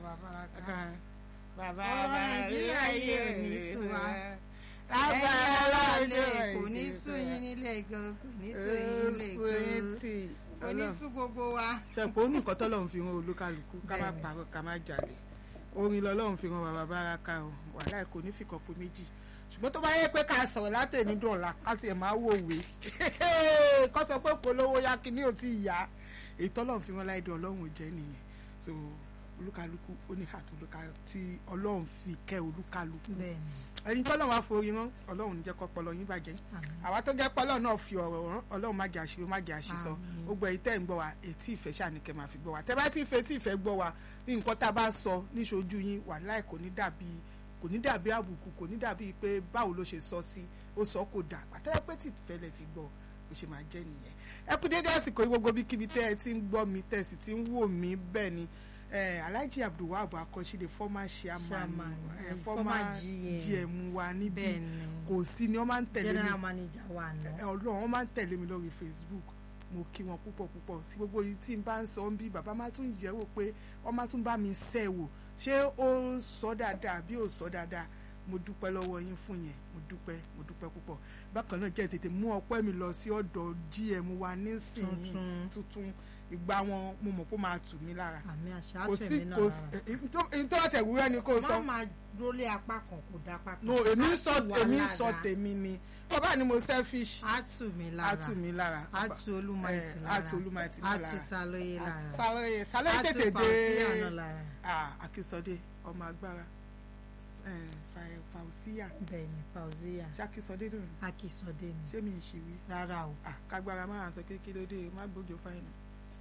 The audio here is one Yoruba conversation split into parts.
bàbá ká bàbá ọ̀rọ̀ nàìjíríà yìí ò ní sùn wá ẹ̀yin lágbára aráàlú lọ́dẹ kò ní sùn yín nílé gan kò ní sùn yín nílé gan kò ní sùn gbogbo wa. ṣẹ̀pọ̀ onú nǹkan tọ́lọ́run fi hàn olúkálùkù ká má Bẹ́ẹ̀ni. parọ́ ká má jalè orin lọ́lọ́run fi hàn bàbá báraka o wàhálà kò ní fìkàn pé méjì ṣùgbọ́n tó bá yẹ pé ká sọ̀rọ̀ látẹ̀ní dọ̀la ká tiẹ̀ máa wò wé kọ́ sọ pé polówó yá kí ní ò tí ì yá èyí tọ́lọ́run fi hàn láìdí ọlọ́run ò jẹ́ nìyẹn so olúkálùkù ó ní àtò olúkálùkù tí ọlọ́run fi kẹ́ olúkálùkù bẹ́ẹ̀ni ẹni tọ́lọ́run á forí rán ọlọ́run ní jẹ́ kọ́ pọlọ yín bàjẹ́ àmín. àwa tó jẹ́ pọ́lọ́ náà fi ọ̀rọ̀ rán ọlọ́run má jẹ́ àṣírí má jẹ́ àṣìsọ Àmín. gbogbo èyí tẹ́ ń gbọ́ wa etí ìfẹ́ ṣáà ní kẹ́ máa fi gbọ́ wa tẹ́ bá ti fẹ́ tí ìfẹ́ gbọ́ wa ní nǹkan tá a bá sọ níṣojú yín wàláì kò ní dàbí kò ní dàbí àbùkù kò ní dàbí pé báwo ló ṣe sọ sí ó sọ kò dà àtẹ́wọ́ pé tí ìfẹ́ lẹ fi gbọ́ bó ṣe máa jẹ́ nìyẹn ẹ kú dédé àsìkò yìí gbogbo bíkíbi tẹ́ ẹ ti ń gbọ́ mi tẹ́ ẹ sì ti ń wò mí bẹ́ẹ̀ ni eh, Alhaji Abdulwahab Akọ́ṣídé former chairman Chairman, eh, mm, former former GM. GM wa níbí bẹ́ẹ̀ni kò sí ni wọ́n máa ń tẹ̀lé mi general manager wa ẹ, nà. ọlọ́run wọ́n máa ń tẹ̀lé mi lórí facebook mo kí wọn púpọ̀ púpọ̀ tí gbogbo yìí tí n bá ń sọ ń bí bàbá máa tún yẹ̀ wò pé wọ́n máa tún bá mi sẹ́ wò ṣé ó sọ dáadáa bí ó sọ dáadáa mo dúpẹ́ lọ́wọ́ yín fún yẹn mo dúpẹ́ mo dúpẹ́ púpọ̀ bákan náà jẹ́ tètè mú ọpẹ́ mi lọ sí ọ̀dọ̀ gm wa nísìnyí Tuntun. tuntun ìgbà wọn mo mọ̀ kó máa tù mí lára àmì àṣà kò àtẹ̀mí sí náà kò lára. sí nítorí àtẹ̀wúrẹ́ ni kò sọ má máa rólé apá kan kò dá apá kan. no èmi ń sọ Á tù wá èmi ń lára. sọ tèmi ni bàbá ni mo selfish á tù mí lára á tù mí lára á tù olúmọ̀ẹ́tì Eh, lára á tù Olúmọ̀ẹ́tì á lára. tù talóye lára Sálọ́yè tálọ́yè á tù tètè dé fàùsíyà náà lára Ah, Akínsọdé ọmọ agbára eh, Fa- Fausiya bẹ́ẹ̀ni fauziya ṣé Akínsọdé náà ni akísọdé ni ṣé mi ì ṣì wí rárá o Ah, kágbára máa sọ pé kí ló dé má gbójú fáìnà.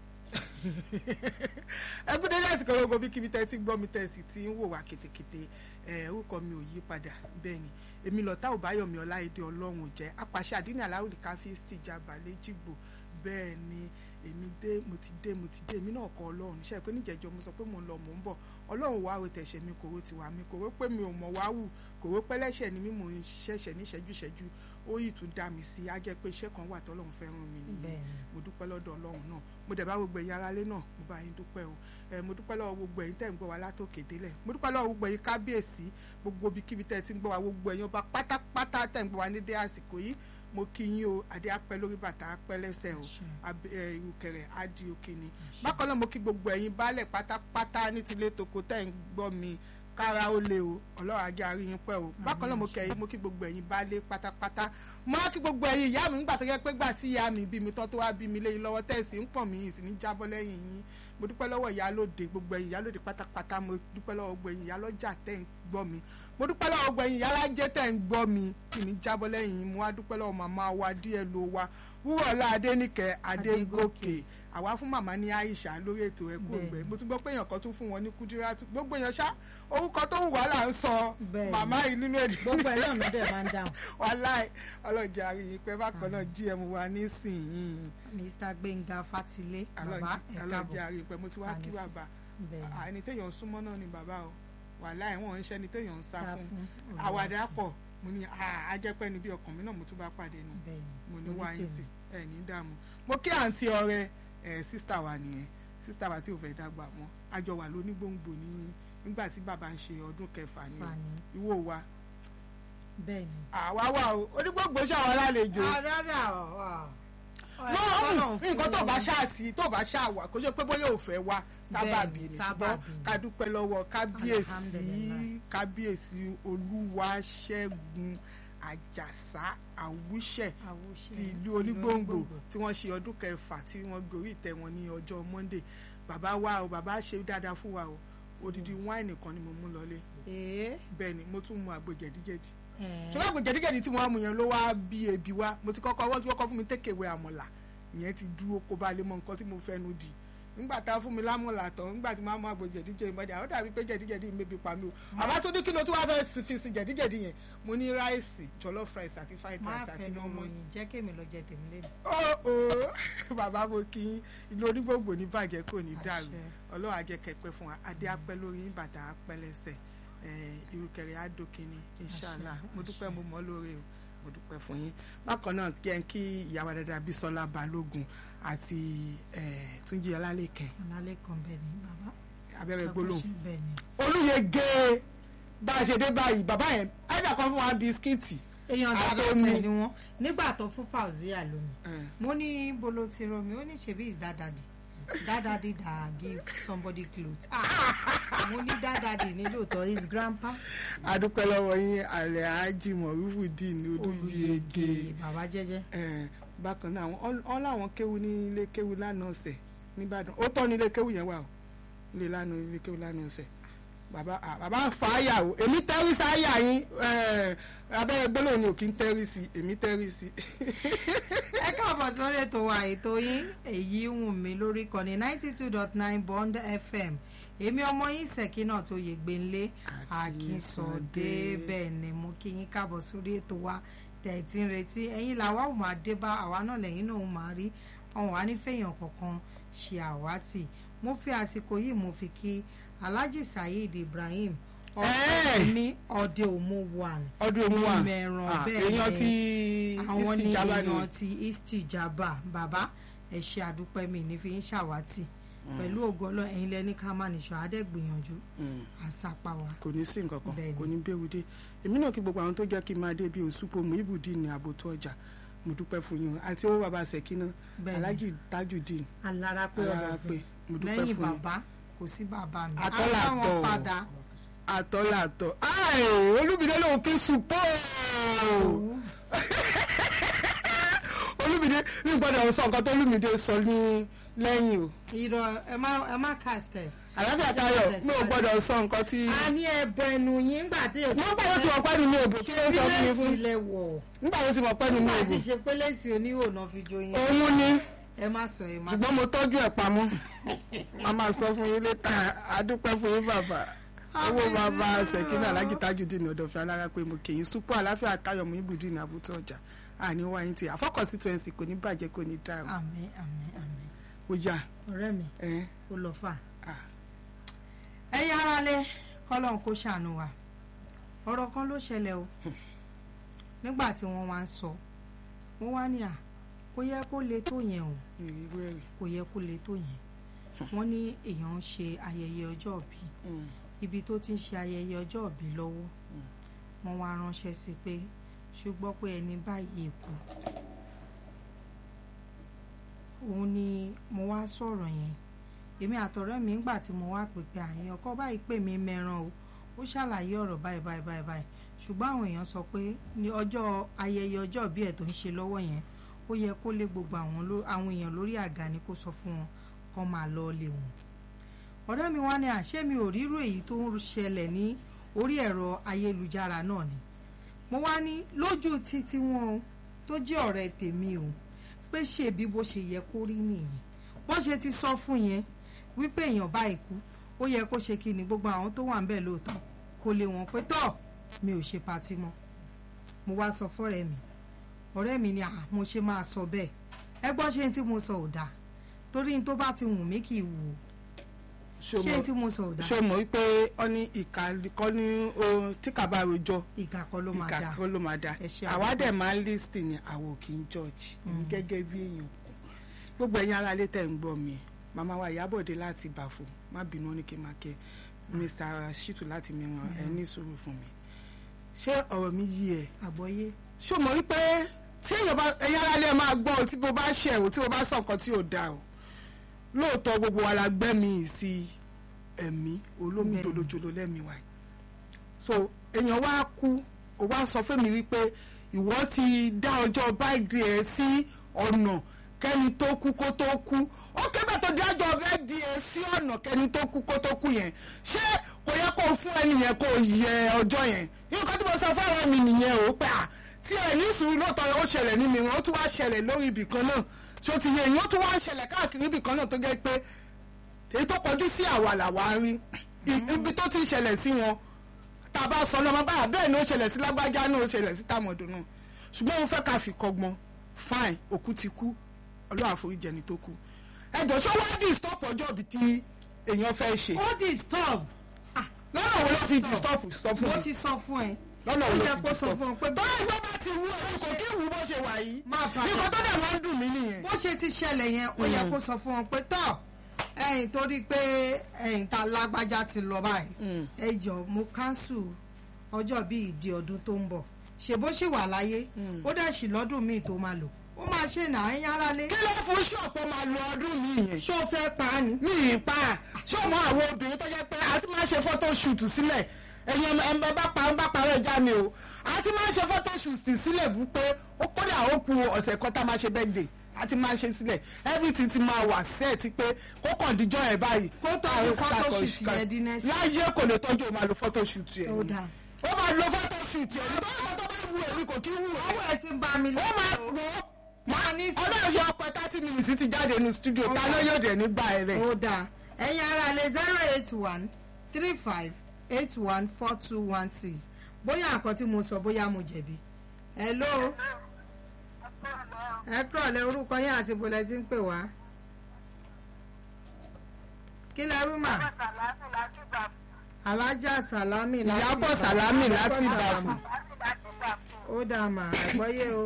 ẹ kú dédé àsìkò gbogbo bí kíbi tẹ́ ti gbọ́ mi tẹ́ sì ti ń wò wá kétékété ẹ orúkọ mi ò yí padà bẹ́ẹ̀ ni èmi lọ́tà òbáyọ̀mí ọláìdé ọlọ́run ò jẹ́ apàṣẹ àdínní aláwòlì káfíńsì jàbá lẹ́jìgbò bẹ́ẹ̀ ni èmi dé mo ti dé mo ti dé èmi náà kọ ọlọ́run iṣẹ́ pé níjẹ̀jọ́ mo sọ pé mo ń lọ mò ń bọ̀ ọlọ́run wá o tẹ̀sẹ̀ mi kòró ti wà mí kòró pé mi ò mọ̀ wá wù kòró pé lẹ́sẹ̀ ni mí mò ń ṣẹ̀ṣẹ̀ níṣẹ́jú ṣẹ́jú ó yìí tún dá mi sí á jẹ́ pé iṣẹ́ kan wà tọ́lọ́run fẹ́ràn mi nìyẹn bẹ́ẹ̀ni mo dúpẹ́ lọ́dọ̀ ọlọ́run náà mo dẹ̀ bá gbogbo ẹ̀yin aráalé náà mo bá yín dúpẹ́ o ẹ mo dúpẹ́ lọ́wọ́ gbogbo ẹ̀yin tẹ́ ń gbọ́ wa látòkè délẹ̀ mo dúpẹ́ lọ́wọ́ gbogbo ẹ̀yin kábíyèsí gbogbo ibikíbi tẹ́ ti ń gbọ́ wa gbogbo ẹ̀yin ọba pátápátá tẹ́ ń gbọ́ wa ní dé àsìkò yìí mo kí yín o adé apẹ́ lórí bàtà apẹ́ lẹ́sẹ̀ o Àṣẹ. Ab- ẹ, ìrùkẹ̀rẹ̀ á di òkè ni bákan náà mo kí gbogbo ẹ̀yin baálẹ̀ pátápátá ní tilé toko tẹ́ ń gbọ́ mi kára ó le o ọlọ́run ajé àárín yín pẹ́ o bákan náà mo kẹ́ mo kí gbogbo ẹ̀yin baálé pátápátá mo á kí gbogbo ẹ̀yin ìyá mi nígbà tó yẹ pé gbà tí ìyá mi bí mi tọ́ tó wá bí mi léyìn lọ́wọ́ tẹ̀sí ń pọ̀ mí yìí sì ní jábọ́ lẹ́yìn yín mo dúpẹ́ lọ́wọ́ ìyálóde gbogbo ẹ̀yin ìyálóde pátápátá mo dúpẹ́ lọ́wọ́ gbogbo ẹ̀yin ìyálọ́jà tẹ́ ń gbọ́ mi mo dúpẹ́ lọ́wọ́ gbogbo ẹ̀yin ìyálájẹ́ tẹ́ ń gbọ́ mi kì ní jábọ́ lẹ́yìn yín mo wá dúpẹ́ lọ́wọ́ màmá wa díẹ̀ ló wa wúrọ̀lá adéníkẹ́ adégòkè àwa fún màmá ní Aisha lórí ètò ẹkú ògbẹ Bẹ́ẹ̀ni. mo tún gbọ́ pé èèyàn kan tún fún wọn ní Kúdírátù gbogbo èèyàn ṣá orúkọ tó wù wá là ń sọ Bẹ́ẹ̀ni. màmá yìí nínú èdè gbogbo ẹ̀ náà ló dẹ̀ máa ń dáhùn wàláì ọlọ́jà àríyìn pé bákan náà GM wa nísìnyìí mr gbẹ̀ngà fatilé bàbá ẹ̀ ọlọ́jà káàbọ̀ àríyìn pé mo ti wá kí Àní. bàbá bẹ́ẹ̀ni À, ẹni téèyàn ń súnmọ́ náà ni bàbá o wàláì wọn ń ṣe ẹni téèyàn ń sá sá fún fún àwàdà pọ̀ mo ní ajẹ́pẹ́ ni bí ọkàn mi náà mo tún bá pàdé nù bẹ́ẹ̀ni mo ní orí wá yín tèmi. tì ẹ ní dààmú mo kí àǹtí ọ̀rẹ́ ẹ sísítà wa nìyẹn sísítà wa tí ò fẹ́ dàgbà mọ́ àjọ wà lónígbòǹgbò ní nígbà tí bàbá ń ṣe ọdún kẹfà ní fani ìwò wa bẹ́ẹ̀ni. àwa wà o onígbòǹgbò ṣàwọn alálejò rárá ọ̀ no nǹkan tó bá ṣáà tí tó bá ṣáà wà kó ṣe pé bóyá ò fẹ́ wá sábàbí Bẹ́ẹ̀ni, ni ṣùgbọ́n sábàbí ni. ká dúpẹ́ lọ́wọ́ kábíyèsí Alhamdulillah. kábíyèsí olúwaṣẹ́gun àjàsá àwùṣẹ́ ti ìlú onígbòǹgbò tí wọ́n ṣe ọdún kẹfà tí wọ́n gorí ìtẹ́ wọn ní ọjọ́ monday bàbá wa o bàbá ṣe dáadáa fún wa o odidi wáìnì kan ni mo mú lọlé ee bẹ́ẹ̀ ni mo tún mu àgbo jẹ̀díjẹ̀dí ẹ̀ ṣọlá àgbo jẹ̀díjẹ̀dí tí wọ́n mú yẹn ló wá bí ebi wá mo ti kọ́kọ́ wọ́n ti kọ́kọ́ fún mi tékèwé àmọ̀là ìyẹn ti dúró kó bá lè mọ nǹkan tí mo fẹ́nu dì nígbà tá a fún mi lámọ̀là tán nígbà tí máa mú àgbo jẹ̀díjẹ̀dí mọ́jà ó dàbí pé jẹ̀díjẹ̀dí mi bí pa mi o àbá tó ní kí ló tún wá fẹ́ sí- fi sí jẹ̀díjẹ̀dí yẹn mo ní ráìsì jollof rice àti fried má rice àti fẹnu normal ròyìn jẹ́ kémi lọ jẹ tèmi lẹ́nu. ó ó bàbá mo kí yín ìlú onígbòǹgbò ní bàjẹ́ kò ní dàrú Àṣẹ. ọlọ́run á jẹ́ kẹ́pẹ́ fún wa adé apẹ́ lórí yín bàtà apẹ́ lẹ́sẹ̀ eh, ìrùkẹ̀rẹ̀ àdókìní inṣàlá Àṣẹ, mo dúpẹ́ àṣẹ. mo mọ́ lóore o mo dúpẹ́ fún yín bákan náà kí ẹ ń kí ìyàwó dada Bísọ́lá Balógun àti eh, Túnjí Ọlálẹ́kẹ̀ ọ̀nàlẹ́ kan bẹ́ẹ̀ ni bàbá abẹ́rẹ́ gbólóhùn bẹ́ẹ̀ ni. olùyege bá a ṣe dé báyìí bàbá yẹn ẹ̀dà kan fún wa bisikíìtì èèyàn dáadáa Àtọ́mi. tẹ̀ ni wọ́n nígbà tó fún Fauzia lómi mo ní bolo ti romi ó ní ṣebí is that daddy that daddy that give somebody cloth ah mo ní that daddy ní lóòótọ́ his grandpa adúpẹ́ lọ́wọ́ yín alẹ́ ájì mọ̀rúfùdín olùyege bàbá jẹ́jẹ́ Eh, bákan náà wọ́n wọ́n láwọn kéwu ní ilé kéwu lánàá ọ̀sẹ̀ nìbàdàn ó tọ́ ní ilé kéwu yẹn wà o ilé lánàá ilé kéwu lánàá ọ̀sẹ̀ bàbá ah, bàbá ń fa àyà o èmi tẹ́rí sí àyà yín eh, abẹ́rẹ́ gbólóhùn ni ò kí ń tẹ́rí sí èmi tẹ́rí sí. ẹ káàbọ̀ sórí ètò wa ètò yín èyí wù mí lórí kọ́ni ninety two dot nine bond fm èmi ọmọ yín Sẹ̀kínà tó yè gbẹ̀nlé Akínsọ̀dé bẹ́ẹ̀ ni mo kí yín káàbọ̀ sórí ètò wa tẹ̀tí ń retí ẹ̀yin làwa ò máa dé bá àwa náà lẹ́yìn náà ò máa rí ọ̀hún wa nífẹ̀yàn kankan ṣe àwátì mo fi àsìkò yìí mo fi kí Alhaji Saheed Ibrahim ọ̀sẹ̀ mi ọ̀dẹ òmu one ọdún èmi wà Ìmẹ̀ràn Ah, bẹ́ẹ̀ èèyàn ni. ti àwọn ní istijaba èèyàn ni ti istijaba bàbá ẹ ṣe àdúpẹ́ mi ní fi ń ṣàwátì pẹ̀lú ògo Ọlọ́run ẹ̀yin lẹ́ni ká má nìṣọ́ adẹ́gbìyànjú Mm. àṣàpá wa. kò ní sí nǹkan kan Bẹ́ẹ̀ni. kò ní béwu dé èmi náà kí gbogbo àwọn tó jẹ́ kí n máa dé bí òṣùpò mú ibùdí ní àbòtú ọjà mo dúpẹ́ fún yín o. àti owó bàbá Sẹ̀kínà Bẹ́ẹ̀ni. Alhaji Tajudeen alára pé alára ọ̀dọ̀ pé fún mo dúpẹ́ lẹ́yìn fún yín bàbá kò sí bàbá mi. Àtọ́là àwọn tọ̀. padà àtọ́làtọ̀ ai Olúmídé lòun kí sùpọ̀ Olúmídé ní gbọ́dọ̀ sọ nǹkan tó Olúmídé sọ ní lẹ́yìn o irọ́ ẹ má ẹ má kàstẹ̀. àlàáfíà tayọ mi ò gbọ́dọ̀ sọ nǹkan tí a ní ẹbọ ẹnu yín nígbà tí èso. wọ́n gbọ́dọ̀ tí wọ́n pẹ́ nínú òbò kí ló sọ fún mi fún ilẹ̀ wọ̀ nígbà tó ti mọ̀ pẹ́ nínú nígbà òbò tí ṣe pé lẹ́sìn oníhò náà fi jó yín. òun ni ẹ má sọ ẹ má sọ. ṣùgbọ́n mo tọ́jú ẹ̀ pamọ́ a máa sọ fún yín létà adúpẹ́ fún yín bàbá owó bàbá Sẹ̀kínà Alhaji Tajudeen ọ̀dọ̀fẹ́ alára pé mo kì í súpọ̀ àláfíà táyọ̀ mú ibùdí ní àbútọ̀ ọjà àní wáyé tí àfọ́kọ̀sí twenty kò ní bàjẹ́ kò ní dáhùn àmín àmín àmín ó yá ọ̀rẹ́ mi ẹ̀ ó lọ fà. ah. ẹ̀yin aráalé kọ́lọ́n kó ṣàánú wa ọ̀rọ̀ kan ló ṣẹlẹ̀ o nígbà tí wọ́n wá ń sọ wọ́n wá ní à kò yẹ kó le tó yẹn o ìrírú ẹ̀rì kò yẹ kó le tó yẹn wọ́n ní èèyàn ń ṣe ayẹyẹ ọjọ́ ìbí ibi tó ti ń ṣe ayẹyẹ ọjọ́ ìbí lọ́wọ́ wọ́n wá ránṣẹ́ sí pé ṣùgbọ́n pé ẹni báyìí kú òun ni mo wá sọ̀rọ̀ yẹn èmi àtọ̀rẹ́ mi ńgbà tí mo wá pè pé àyàn ọkọ báyìí pè mí mẹ́ràn o ó ṣàlàyé ọ̀rọ̀ báyìí báyìí báyìí báyìí ṣùgbọ́n àwọn èèyàn sọ pé ní ọjọ́ ayẹyẹ ọjọ́ ìbí ẹ̀ tó ń ṣe lọ́wọ́ yẹn ó yẹ kó lé gbogbo àwọn ló- àwọn èèyàn lórí àga ni kó sọ fún wọn kó máa lọ lé wọn ọ̀rẹ́ mi wá ní àṣé mi ò rírò èyí tó ń ṣẹlẹ̀ ní orí ẹ̀rọ ayélujára náà ni mo wá ní lójú títí wọn o tó jẹ́ ọ̀rẹ́ tèmi o pé ṣèbí bó ṣe yẹ kó rí nìyẹn bó ṣe ti sọ fún yẹn wípé èèyàn bá ikú ó yẹ kó ṣe kí ni gbogbo àwọn tó wà ń bẹ̀ lóòótọ́ kó lé wọn pé tọ́ mi ò ṣe patí mọ́ mo wá sọ fọ́rẹ́ mi ọ̀rẹ́ mi ni à mo ṣe máa sọ bẹ́ẹ̀ ẹ gbọ́ ṣé n tí mo sọ ò dáa torí n tó bá ti wù mí kì í wù ú ṣé n tí mo sọ ò dáa ṣé o mọ̀ wípé ọ ní ìka kọ́ ní o tí kà bá rojọ́ ìkà kan ló máa ìka dáa kọ́ ló máa dá Ẹ ṣé àwa àdúgbò. dẹ̀ máa ń lísìn ní àwọn kì í judge èmi gẹ́gẹ́ bí èèyàn kù gbogbo ẹ̀yin ará ilé tẹ̀ ń gbọ́ mi màmá wa Ìyábọ̀dé láti Bàfò má bínú ó ní kí n máa kẹ́ Mr. Shitu láti mìíràn ẹ ní sùúrù fún mi ṣé ọ̀rọ̀ mi yí ẹ àgbọ́yé ṣé o mọ̀ wípé tí èèyàn bá ẹ̀yin ará ilé máa gbọ́ o tí mo bá ṣẹ̀ o tí mo bá sọ nǹkan tí ò dáa o lóòótọ́ gbogbo wa la gbẹ́mí sí ẹ̀mí olómi Bẹ́ẹ̀ni. jolojolo lẹ́mìí wa so èèyàn wá kú ó wá sọ fún mi wípé ìwọ ti dá ọjọ́ báyìí ẹ̀ sí ọ̀nà kẹ́ni tó kú kó tó kú ó kébẹ̀ tó di ọjọ́ bẹ́ẹ̀ di ẹ̀ sí ọ̀nà kẹ́ni tó kú kó tó kú yẹn ṣé kò yẹ kó fún ẹni yẹn kó yẹ ọjọ́ yẹn nǹkan tí mo sọ fún àwọn mi nìyẹn o pé à tí ẹ ní sùúrù lóòótọ́ ó ṣẹlẹ̀ nínú ìwọ̀n ó tún wá ṣẹlẹ̀ lórí ibì kan náà ṣó ti yẹ ìyẹn ó tún wá ṣẹlẹ̀ káàkiri ibì kan náà tó jẹ́ pé èyí tó kọjú sí àwa làwa rí ibi tó ti ń ṣẹlẹ̀ sí wọn tá a bá sọ lọ́mọ báyà bẹ́ẹ̀ ni ó ṣẹlẹ̀ sí lágbájá náà ó ṣẹlẹ̀ sí tàmọ̀dún náà ṣùgbọ́n mo fẹ́ ká fi kọ́gbọ́n fine òkú ti kú ọlọ́run àforíjì ẹni tó kú ẹjọ́ ṣé wọ́n á disturb ọjọ́ ibi tí èèyàn fẹ́ ṣe ó disturb lọ́nà wo ló fi disturb sọ fún mo mi ti sọ fún ẹ lọ́nà ó wo ló yẹ fi kó sọ disturb fún ọ pé báyìí ìgbọ́ bá ti wú ẹ̀rù kò kí wù bó ṣe wà yìí máa fà nǹkan tó dẹ̀ máa ń dùn mí nìyẹn bó ṣe ti ṣẹlẹ̀ yẹn ó yẹ kó sọ fún ọ pé tọ́ ẹ̀yin torí pé ẹ̀yin ta lágbájá ti lọ báyìí Mm. ẹ jọ mo cancel ọjọ́ bíi ìdí ọdún tó ń bọ̀ ṣèbó ṣì wà láyé Mm. ó dẹ̀ sì lọ́dún míì tó máa lò ó máa ṣe nà ẹ̀yin ara lé kí ló fún ṣọ̀pọ̀ máa lo ọdún mi yẹn. ṣó o fẹ́ pa á ni. mi ì pa ṣé o mọ àwọn obìnrin tó jẹ́ pé a ti máa ṣe photo shoot sílẹ̀ ẹ̀yin ẹ̀ ń bá pa ń bá parọ́ ẹja mi o a ti máa ṣe photo shoot sílẹ̀ fún pé ó kódà ó ku ọ̀sẹ̀ kan tá a máa ṣe birthday a ti máa ṣe sílẹ̀ everything ti máa wà set pé kó kàn díjọ́ ẹ̀ báyìí. Kó tọ́jú photo shoot yẹn di next week. láyé kò lè tọ́jú o máa lo photo shoot yẹn ó ni dáa. ó máa lo photo shoot yẹn nítorí àwọn tó bá wù èmi kò kí wù ẹ́ ọwọ́ ẹ ti ń bá mi ó lọ. máa wò ó máa ní sí. ọlọ́run ṣe ọkọ̀ thirty minutes ti jáde nínú studio ta ló yóò dé nígbà rẹ̀. ó dáa ẹ̀yin ara lè zero eight one three five eight one four two one six bóyá àkọ́ tí mo sọ bóyá mo jẹ̀bi. hello ẹ kúrọ̀lẹ́ orúkọ yín àti bọ́lẹ̀ tí ń pè wá. kí lẹ wí mà alájà sàlámì láti Ìyábọ̀ Sàlámì láti Ìyábọ̀ Ìbàfò. Sàlámì. ó dáa mà àgbọ́yé o.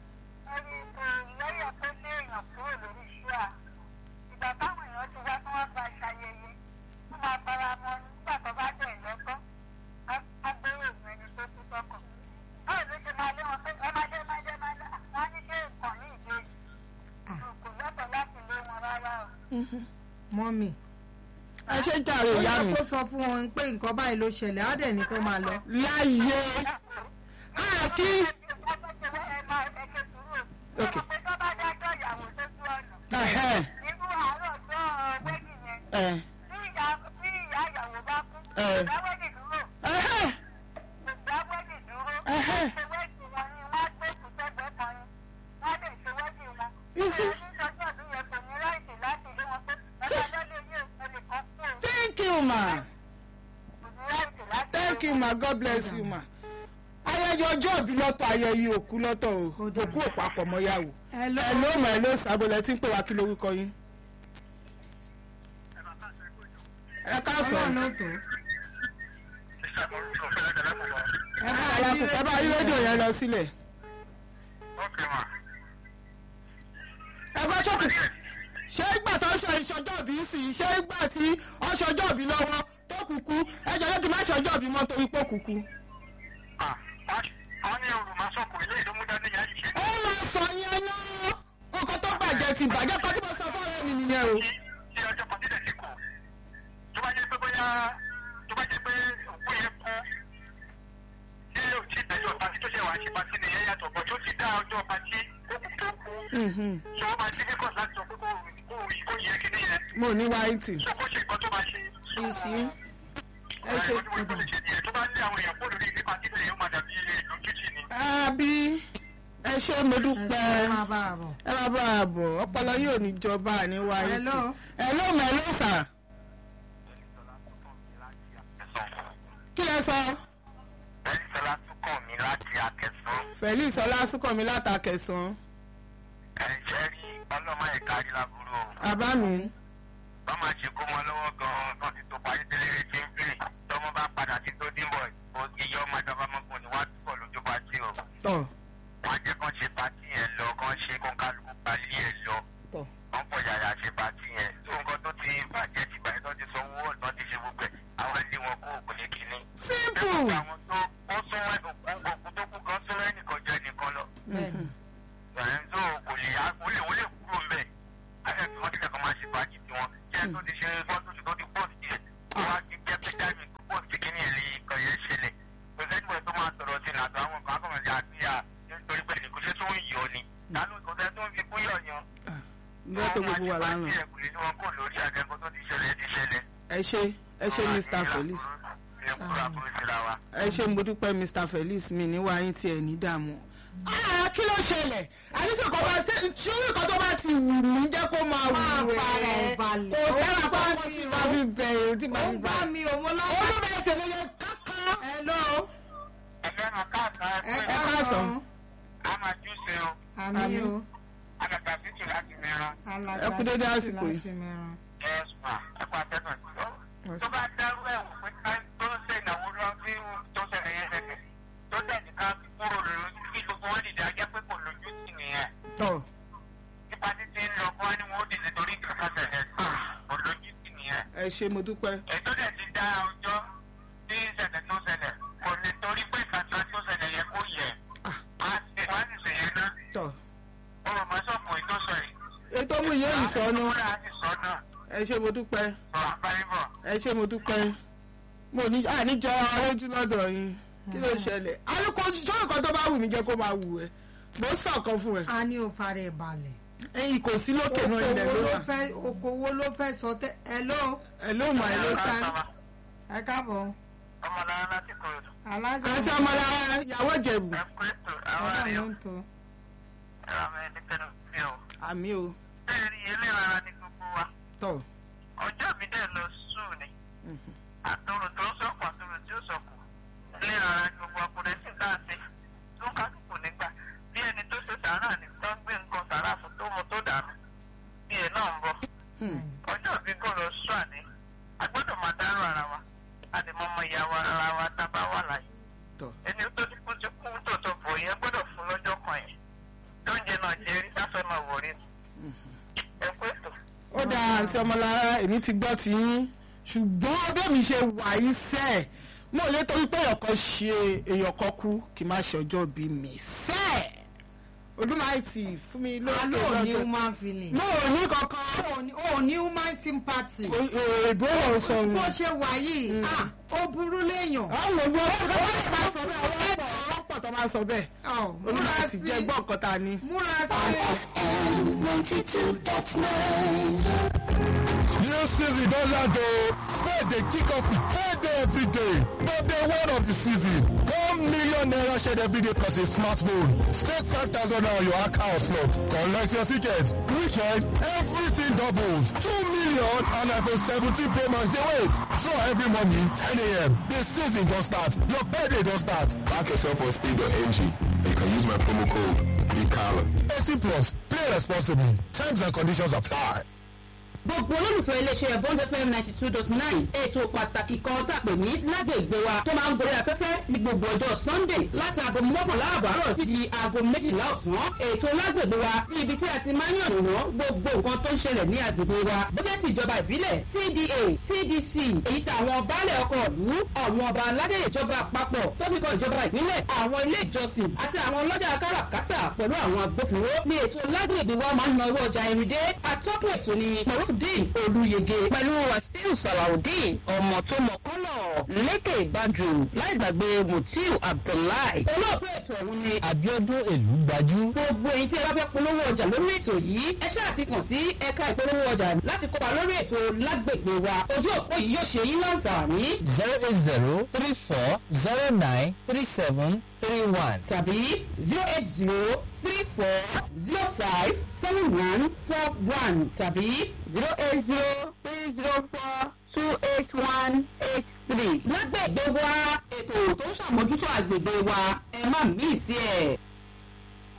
mọ́mì. ẹ ṣe jàre ó ìyá yẹ mi. kó sọ fún wọn pé nǹkan báyìí ló ṣẹlẹ̀ á dẹ̀ ní kó máa lọ. láyé a kí ẹhẹ ẹ ẹhẹ ẹhẹ thank you ma thank you ma god bless you ma. ayẹyẹ ọjọ́ ìbí lọ́tọ̀ ayẹyẹ òkú lọ́tọ̀ o Ó dáa. òkú òpapọ̀ mọ́yàwó. hello. ẹ ló mọ̀ ẹ ló sábọ̀lẹ̀ tí ń pè wá kí lórúkọ yín. ẹ káàsán. ọlọ́run ló tó. ẹ bá yí alákùn ẹ bá yí rédíò yẹn lọ sílẹ̀. ẹ bá ṣọ́kù ṣé ìgbà tó ń ṣe ìṣọjọ́ ìbí sí i ṣé ìgbà tí ó ń ṣọjọ́ ìbí lọ́wọ́ tó kúkú ẹ jẹ́ lókè má ṣọjọ́ ìbí mọ́ torí pé ó kúkú. ó máa sọ yẹn ná nǹkan tó bàjẹ́ ti bàjẹ́ kọ́ tí mo sọ fún ọ̀rẹ́ mi nìyẹn o. Mhm. mo ní wáìtì. ìsí ẹ ṣe àbí ẹ ṣe mo dúpẹ́. máa bá a bọ̀. ẹ máa bá a bọ̀ ọpọlọ yóò ní jọba ní wáyé Hello. ẹ ló mọ ẹ ló sà kí lẹ sọ felix ọlásùnkànmí látàkẹsàn àbá mi bọ́mà ṣe kó mọ lọ́wọ́ gan-an tó ti tó parí tẹ́lẹ̀ tí ń pè tọ́mọ bá padà sí tó dínbọ̀ iye ọmọ ìjọba ọmọkùnrin ni wàá túbọ̀ lójú bá tí o tọ wọ́n á jẹ́ kán ṣe pàtí yẹn lọ kán ṣe kán kálukú palí ẹ̀ lọ tọ wọ́n pọ̀ yàyà ṣe pàtí yẹn tó nǹkan tó ti bàjẹ́ ti bàjẹ́ tó ti sọ owó tó ti ṣe gbogbo ẹ̀ àwọn ilé wọn kó òkú ní kínní. simple Lẹ́kọ̀ọ́ àwọn tó ó súnmọ́ òkú tó kú kan súnmọ́ ẹnìkan jẹ́ nìkan lọ. bẹ́ẹ̀ni ẹ̀ ń tó kò lè yá ó lè wọlé kúrò ń bẹ̀. ayé tí wọ́n ti kẹ́kọ̀ọ́ máa ṣe pàtí tiwọn kí ẹ tó ti ṣe fọ́tò tó ti pọ́ọ̀tì tiẹ̀ wọ́n á ti jẹ́ pé dáìmì tó pọ́ọ̀tì kínní ẹ̀ lè kọ̀ yẹn ṣẹlẹ̀. kò sẹ́ni bọ̀ tó máa sọ̀rọ̀ sí nàtọ̀ àwọn kan kọ̀ máa àti à nítorí pé kò ṣe tó ń yọ ni. lánàá kò sẹ́ tó ń fi kú yọ̀ yan. bẹ́ẹ̀ tó gbogbo wà lánàá ẹ ṣe ẹ ṣe mr felix ẹ ṣe mo dúpẹ́ mr felix mi ní wáyé tí ẹ ní dààmú. Ah, kí ló ṣẹlẹ̀ àníṣe kò bá ṣe ṣé nǹkan tó bá ti wù mí jẹ́ kó máa Máa wù fara ẹ́ ẹ̀ balẹ̀. kò sára Ó bá pápá mi tí o. máa fi bẹ̀rẹ̀ tí ó máa fi ń bá bẹ̀rẹ̀. mi ò mo lápá. olùbẹ̀ tẹ̀lé yẹn kákan. hello. ẹ ẹ káàsán. àmì Àmín. o. Ẹ kú dédé àsìkò yìí. láti mẹ́ran. tó bá dárú ẹ̀ wò pé ká tó ń ṣe ìnáwó lọ sí tó ṣẹlẹ̀ yẹn ṣẹlẹ̀ tó dẹ̀ ní ká kúrò lójú kí gbogbo wọn dìde ajẹ́ pé kò lójú sí nìyẹn tọ́ nípa títí ń lọ kó wá ní wọn ó dìde torí kankan ṣẹlẹ̀ kò lójú ẹ ṣe mo dúpẹ́. ètò dẹ̀ ti dá ọjọ́ tí ìṣẹ̀lẹ̀ tó ṣẹlẹ̀ kò lè torí pé ìkàtúwá tó ṣẹlẹ̀ yẹ kó yẹ Ah. á sì wá sì ṣe yẹn náà tọ̀ ó rò mọ́ sọ̀kò ètò sọ yìí. ètò mú iye ìsọnù àtúntò àti sọ náà ẹ ṣe mo dúpẹ́ sọ àbáyébọ̀. ẹ ṣe mo dúpẹ́ mo ní àníjọ lójú lọ́dọ̀ yín kí ló ṣẹlẹ̀ alùpùpù sọ́yìn kan tó bá wù mí jẹ́ kó máa wù ẹ́ mo ń sọ̀kan fún ẹ a ní o fara ẹ̀ balẹ̀. ẹyin kò sí lókè náà ilẹ̀ okòwò ló ló wà fẹ́ okòwò ló fẹ́ sọ tẹ́ ẹ ló ẹ ló mọ̀ ẹ ló sá ẹ káàbọ̀ ọmọlára láti kọ̀ọ̀dù. alájọ àti ọmọlára ìyàwó ìjẹ̀bù ẹ kú ètò àwọn ọlọ́run àríyọ ló ń tó. ẹ̀rọ àmì ẹni tẹnu mi ò. àmì o bẹ́ẹ̀ ni eléyàrá ni gbogbo wa tọ̀ ọjọ́ mi dẹ̀ lọ sùn ni àtọrò tó ń sọ̀kù àtọrò tí ó sọ̀kù eléyàrá ni gbogbo ọkùnrin sì dá sí tó ń kálukú nígbà bí ẹni tó ṣe sàárà ni tó ń gbé nǹkan sàárà fún tó mu tó dànù bí ẹ náà ń bọ̀ ọjọ́ mi kò lọ sùn àní a gbọ́dọ̀ máa dárò ara wa a lè mọ ọmọ ìyá wa ara wa tá a bá wà láyé tọ̀ ẹni tó ti kú ti kú tó tó bò yẹn gbọ́dọ̀ fún lọ́jọ́ kan yẹn tó ń jẹ náà jẹ rí sáfẹ́ máa wò rí ẹ kú ètò. ó dáa àǹtí ọmọlára èmi ti gbọ́ ti yín ṣùgbọ́n bẹ́ẹ̀ mi ṣe wà yí sẹ́ẹ̀ mo lè torí pé èèyàn kan ṣe èèyàn kan kú kí n má ṣe ọjọ́ bí mi sẹ́ẹ̀ olùmọ̀ọ́tì fún mi lókè alo ò ní lọ́dọ̀ human feeling. mo ò ní kankan o ní- o ní human sympathy. òyìnbó ò sọ bó wọn. ṣe wà yìí ah, ó burú léèyàn. àwọn ògbó ọlọ́pàá máa sọ bẹ́ẹ̀ ọlọ́pàá ọlọ́pàá tó máa sọ bẹ́ẹ̀ Ọ̀, múra olùmọ̀ọ́tì sí jẹ́ gbọ́ nǹkan ta ni. múra sí. New season don land o. Spade dey kick off payday every day. But day one of the season, one million naira shared every day plus a smartphone. Stake five thousand naira on your account slot. Collect your ticket. Weekend, everything doubles. Two million and iPhone 17 Pro Max dey wait. Draw every morning 10 a.m. The season don start. Your payday don start. Back yourself on speed.ng. You can use my promo code BCALA. 18 plus. Play responsibly. Terms and conditions apply. gbogbo olólùfẹ́ iléeṣẹ́ bond fm ninety two dot nine ètò pàtàkì kan tàpé ní lágbègbè wa tó máa ń gorí afẹ́fẹ́ ní gbogbo ọjọ́ sunday láti aago mọ́kànlá àbọ̀ àárọ̀ sí di aago méjìlá ọ̀sán ètò lágbègbè wa ní ibi tí a ti máa ń yànnàná gbogbo nǹkan tó ń ṣẹlẹ̀ ní agbègbè wa bójẹ́ ti ìjọba ìbílẹ̀ cda cdc èyí tàwọn baálẹ̀ ọkọ̀ ìlú àwọn ọba aládé ìjọba àpapọ̀ tó fi kan ìjọba ìpínlẹ̀ àwọn ilé ìjọsìn àti àwọn ọlọ́jà káràkátà pẹ̀lú àwọn agbófinró ní ètò lágbègbè wa máa ń náwó ọjà ìrìndé atọ́kùn ètò ni marufudin olùyege pẹ̀lú wasiu salawudeen ọmọ tó mọ kọ́lọ̀ lékè ìbàjò láì gbàgbé mutiu abdullahi olóòtú ètò ọ̀hún ni Abiodun Elugbajú. gbogbo èyí tí ẹ bá fẹ́ polówó ọjà lórí ètò yìí ẹ ṣáà ti kàn sí ẹ̀ka ìpolówó ọjà láti kópa lórí ètò lágbègbè wa ojú òpó yìí yóò ṣe yín láǹfààní zero eight zero three four zero nine three seven three one. tàbí zero eight zero three four zero five seven one four one tàbí zero eight zero three zero four two eight one eight three. lágbègbè wa ètò tó ń ṣàmójútó àgbègbè wa ẹ má mí sí ẹ.